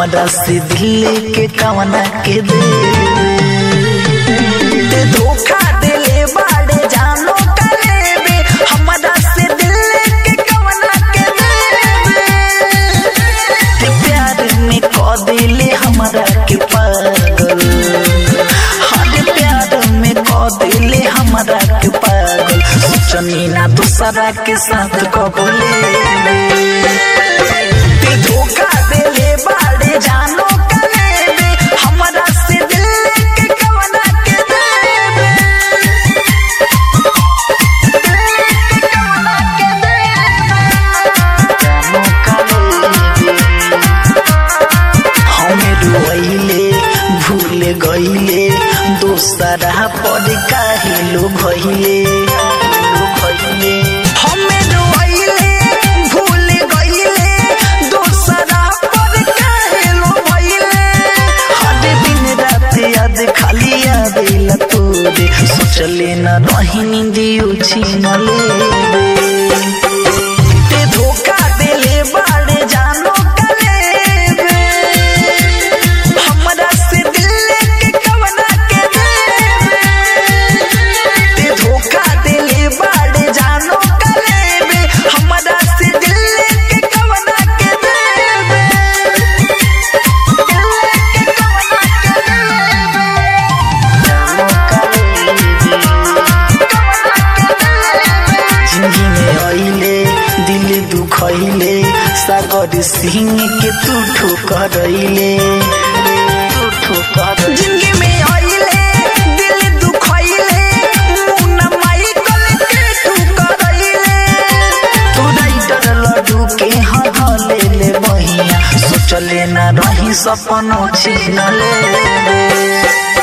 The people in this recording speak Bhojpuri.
हमरा से दिल के कवना के दे ते धोखा देले बाड़े जानो करेबे हमरा से दिल के कवना के दे ते प्यार में क दिले हमरा के पागल हर प्यार में क दिले हमरा के पागल सोचनी ना दूसरा के साथ कबले ते धोखा देले बाड़े जानो करेबे हमरा से दिल के कवना के देबे कवना के देबे जानो करेबे हमें रुइले भूल गइले दोसरा पर काहे लो भइले भइले हमें रुइले भूल गइले दोसरा पर काहे लो भइले हर दिन रात याद खाली आवेला तोरे सोचले न रही नींदियो छीनले ते धोखा देले बाड़े जानो करेबे हमरा से दिल के कवना के देबे ते धोखा देले बाड़े जानो करेबे हमरा से दिल के कवना के देबे दिल के कवना के देबे जिंदगी में आइले दिल दुखैले सागर सिंह के तू ठोकरैले तू ठोकर जिंदगी में आइले दिल दुखैले मुन्ना माई कल के ठोकरैले तू राइटर लड्डू के हले ले बहिया सोचले ना रही सपनों छीन ले